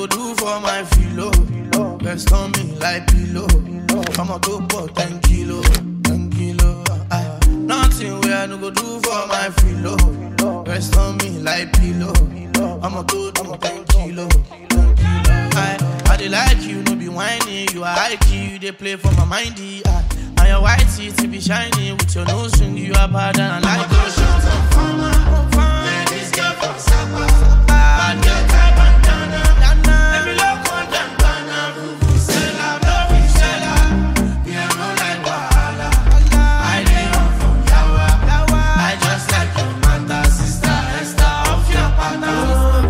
go do for my filo? Rest on me like pillow. I'ma go for 10 kilo, 10 kilo. Aye. Nothing where I no go do for my filo. Rest on me like pillow. I'ma go do 10 kilo. 10 kilo. Aye. I dey like you, no be whiny. You are high key, you dey play for my mindy. Aye. And your white teeth be shiny with your nose ring. You are bad and I like those shots. Man, this girl from Sapa. Bad girl, tie bandana. Let me look on them, Ghana. Vuvuzela, vuvuzela. Me, I no like wahala. I dey run from yawa. I just like your mother, sister Esther off your pattern.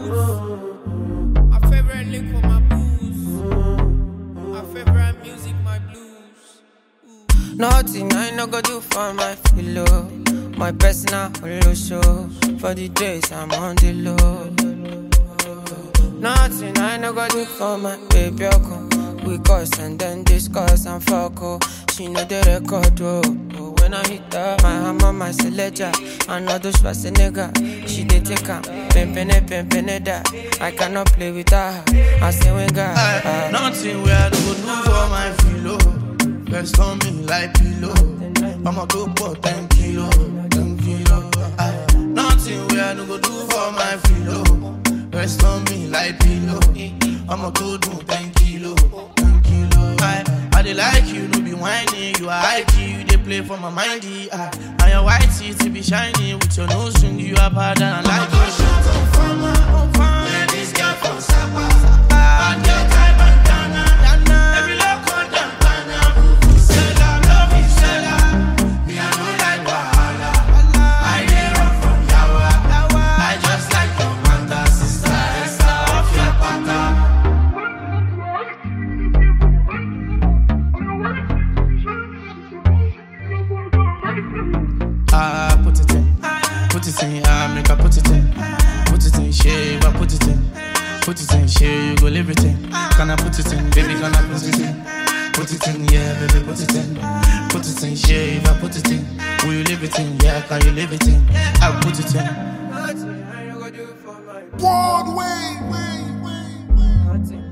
My favorite lick for my booze. My favorite music, my blues. Nothing I no go do for my pillow. My personal holo show. For the days I'm on the low. Nothing I no go do for my baby. Oko. We cuss and then discuss and fuck. Oh. She know the record. Oh. Oh, When I hit her, my hammer, my selector. I know those nigga. She dey take her. Pimpin' pimpin' that. I cannot play with her. I say when God. Aye, Nothing where I no go do for my filo. Rest on me like pillow. I'ma go for 10 kilo, 10 kilo. Aye, Nothing where I no go do for my filo. Rest on me like pillow. I'ma go do 10 kilo, 10 kilo. Aye, I dey like you, no be whiny. You are high key, you dey play for my mindy. Aye, And your white teeth be shiny with your nose ring. You are bad and I like your shit. Man, this girl from Sapa. Bad girl, tie bandana. Let me look on them, Ghana. Vuvuzela, vuvuzela. Me, I no like wahala. I dey run from yawa. I just like your mother, sister Esther off your pattern. Ah, put it in, put it in, ah, make I put it in, put it in, shave, I put it in, put it in, shave, you go live it in. Can I put it in, baby, can I put it in? Put it in, yeah, baby, put it in, put it in, shave, I put it in. Will you live it in? Yeah, can you live it in? I put it in. Nothing I no go do for my Broadway, way, way, way. Nothing